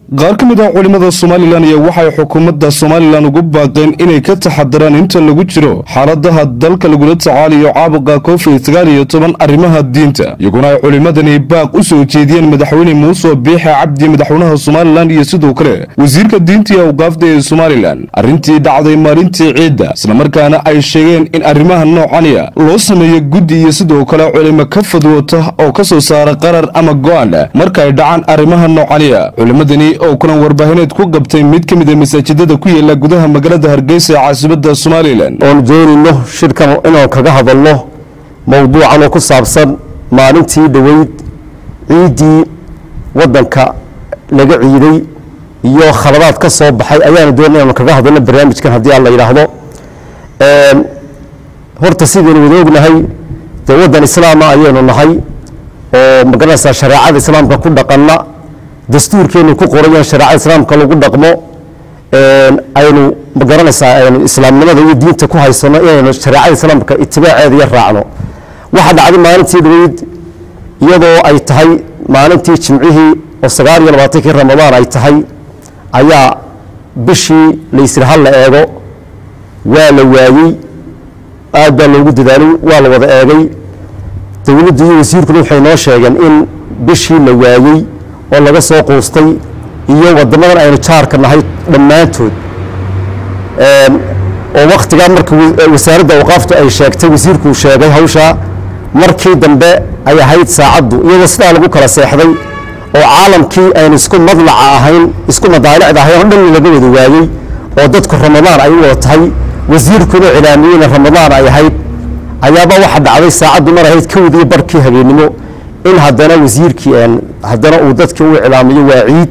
qaar ka mid ah culimmada somalilan iyo waxay xukuumadda somalilan ugu baaqeen inay ka taxadiraan inta lagu jiro xaaladaha dalka lagula tacaalayo caabuqa covid sagaal iyo toban arrimaha diinta iyaguna ay culimmadani baaq u soo jeediyeen madaxweyne muuse biixe cabdi madaxweynaha somalilan iyo sidoo kale wasiirka diinta iyo awqaafda ee somalilan arrintii dhacday maalintii ciidda islamarkaana ay sheegeen in arrimaha noocaniya loo sameeyo guddi iyo sidoo kale culimo ka fadwoota oo ka soo saara qarar ama go-aan marka ay dhacaan arrimaha noocaniya culimmadani oo kulan warbaahineed ku qabtay mid ka mid a masaajidada ku yaala gudaha magaalada hargeysa ee caasimada somalilan oon doonayno shirkan inaan kaga hadalno mowduucan oo ku saabsan maalintii dhoweyd ciiddii waddanka laga ciiday iyo khaladaad ka soo baxay ayaanu doonay inaanu kaga hadalno barnaamijkan haddii aan la yidhaahdo horta sidaynu wada ognahay dee waddan islaama ayaynu nahay oo magaranaysaa shareecada islaamka ku dhaqanna dastuurkeenu ku qorayan shareecada islaamka lagu dhaqmo aynu magaranaysaa aynu islaamnimada iyo diinta ku haysano inaynu shareecada islaamka itibaaceeda iyo raacno waxaa dhacday maalintii dhaweyd iyadoo ay tahay maalintii jimcihii oo sagaal iyo labaatankii ramadaan ay tahay ayaa bishii laysiri hal la eego waa la waayey aad baa loogu dadaalay waa la wada eegay dowladdu iyo wasiirkuna waxay noo sheegeen in bishii la waayey oo laga soo quustay iyo wadamadan aynu jaarka nahay dhammaantood oo waktigaa marka wasaaradda awqaaftu ay sheegtay wasiirkuu sheegay hawshaa markii dambe ay ahayd saacaddu iyadoo sidaa lagu kala seexday oo caalamkii aynu isku madlaca ahayn isku madaalicda ahayn oo dhan laga wada waayey oo dadku ramadaan ay u wada tahay wasiirkuna cilaamiyeyna ramadaan ay ahayd ayaaba waxa dhacday saacaddu mar ahayd kowdii barkii habeennimo in haddana wasiirkii haddana uu dadkii u iclaamiyo waa ciid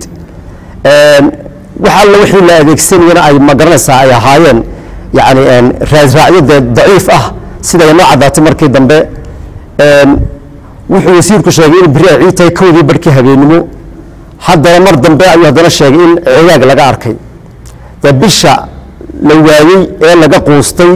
wax alla wixii la adeegsanayana ay magaranaysaa ay ahaayeen yani raasraacyo dee daciif ah siday noo caddaatay markii dambe wuxuu wasiirku sheegay in beri ay ciid tahay kowdii barkii habeennimo haddana mar dambe ayuu haddana sheegay in cigaag laga arkay dee bisha la waayey ee laga quustay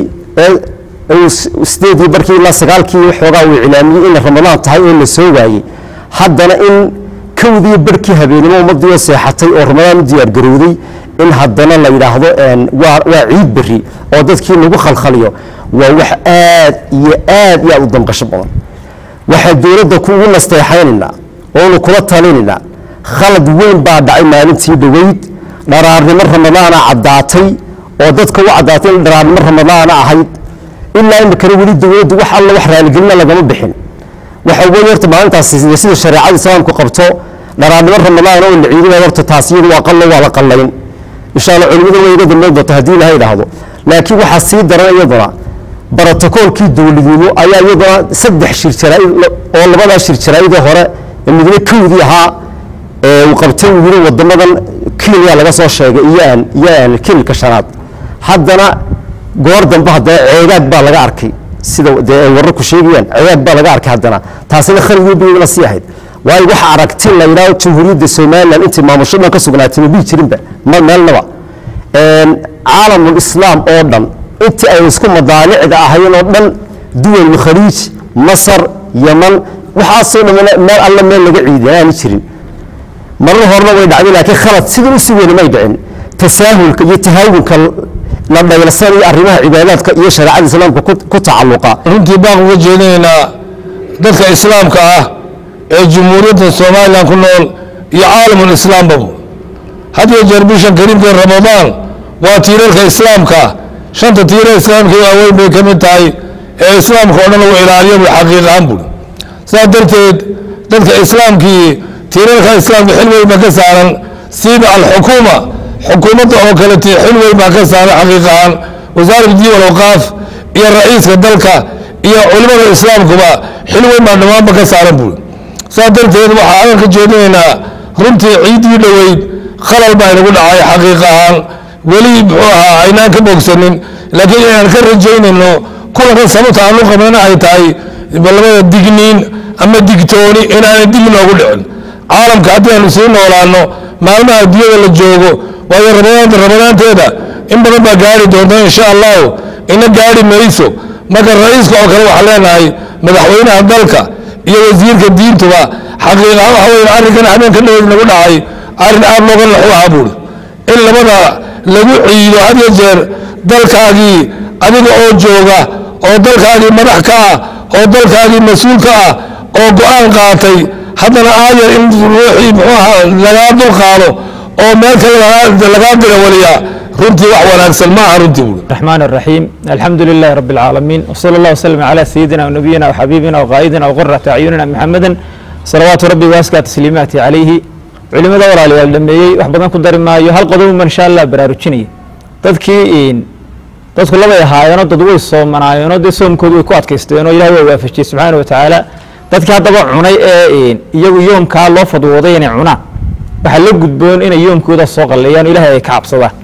ee sideedii barkii ilaa sagaalkii waxoogaa uu iclaamiyey inay ramadaan tahay oo la soo waayey haddana in kowdii barkii habeenimo ummadii oo seexatay oo ramadaan u diyaargarowday in haddana la yidhaahdo waa ciid beri oo dadkii lagu khalkhaliyo waa wax aad iyo aad iyo aad u damqasho badan waxaan dowladda kuugu nasteexaynaynaa oonu kula talinaynaa khalad weyn baa dhacay maalintii dhoweyd dharaarnimo ramadaana caddaatay oo dadka u caddaatay in dharaarnimo ramadaana ahayd ilaa imikana weli dowladdu wax alla wax raaligelina lagama bixin waxa weeye horta maalintaas sida shareecada islaamku qabto dharaarnimo ramadaan oo la ciidinaya horta taas iyadu waa qallo waa la qallayn insha allah culimadu way iga dambeyn doonta haddii ilaha idhaahdo laakiin waxaa sii daran iyaduna barotokoolkii dowladnimo ayaa iyaduna saddex shir jaraa-id oo labadaa shir jaraa-idee hore ee midna kowdii ahaa ee uu qabtay uu yiri wadamadan kenya laga soo sheegay iyo aan iyo aan kilka shanaad haddana goor dambe haddana ceegaag baa laga arkay sida dee ay wararku sheegayaan ceegaag baa laga arkay haddana taasina khaligii bayna sii ahayd waayo waxa aragti la yidhaahdo jamhuuriyadda somaliland intii maamusho dhan ka sugnaatay ma bii jirinba ma meelnaba caalamul islaam oo dhan intii ay isku madaalicda ahayn oo dhan duwal khaliij masar yaman waxaasoo dhan meel alle meel laga ciidin aanu jirin marar horena way dhacday laakiin khalad sidii u sugeyna may dhicin tasaahulka iyo tahaawunka la dhayalsanayo arrimaha cibaadaadka iyo shareecada islaamka ku tacalluqa runtii baan uga jeedinaynaa dadka islaamka ah ee jumhuuriyadda somalilan ku nool iyo caalamul islaambaba had iyo jeer bishan kariimka ramadaan waa tiirarka islaamka shanta tiira islaamka waaweyn bay ka mid tahay ee islaamka oo dhan lagu ilaaliyo bu xaqiiqahaan buuri sidaa darteed dadka islaamkii tiirarka islaamka xil weyn baa ka saaran siiba alxukuuma xukuumadda oo kalete xil weyn baa ka saaran xaqiiqahaan wasaarat diin alawqaaf iyo ra-iiska dalka iyo culimada islaamkuba xil weyn baa dhammaanba ka saaran buuri saa darteed waxaa adan ka jeedinaynaa runtii ciiddii dhoweyd khalal baa inagu dhacay xaqiiq ahaan weli muxuu ahaa aynaan ka bogsanin laakiin inaan ka rajaynayno kulanka sababta aan u qabnana ay tahay labada digniin ama digtooni inaanay dib noogu dhicin caalamka haddii aanu sii noolaano maalmaha adduunyada la joogo waayo ramadaanta ramadaanteeda in badan baa gaari doonta insha allahu ina gaari mayso marka ra-iiska oo kale waxaan leenahay madaxweynaha dalka iyo wasiirka diintuba xaqiiqahaan waxa weyn arrinkan habeenka dhoweyd nagu dhacay arrin aad looga naxu ahaa buuri in labada lagu ciido had iyo jeer dalkaagii adiga oo jooga oo dalkaagii madax ka ah oo dalkaagii mas-uul ka ah oo go-aan qaatay haddana aayar in ruuxii muxuu ahaa lagaa dul qaado oo meel kale lagaa dirawaliyaa runtii wax wanaagsan ma aha runtii buuri الرحمن الرحيم الحمد لله رب العالمين وصلى الله وسلم على سيدنا ونبينا وحبيبنا وقائدنا وقرة أعيننا محمدا صلوات ربي واسكى تسليماته عليه culimada walaalayaal dhameeyey wax badan ku dari maayo hal qodob ma insha allah baraarujinaya dadkii dadku labay ahaayeenoo dad way soomanaayeenoo dee soomkoodu way ku adkaysteenoo ilahay waa waafajiyey subxaana wa tacaala dadkii haddaba cunay ee iyagu yoomkaa loo fadwooday inay cunaan waxaa la gudboon inay yoomkooda soo qalleeyaan ilahay ay ka cabsadaan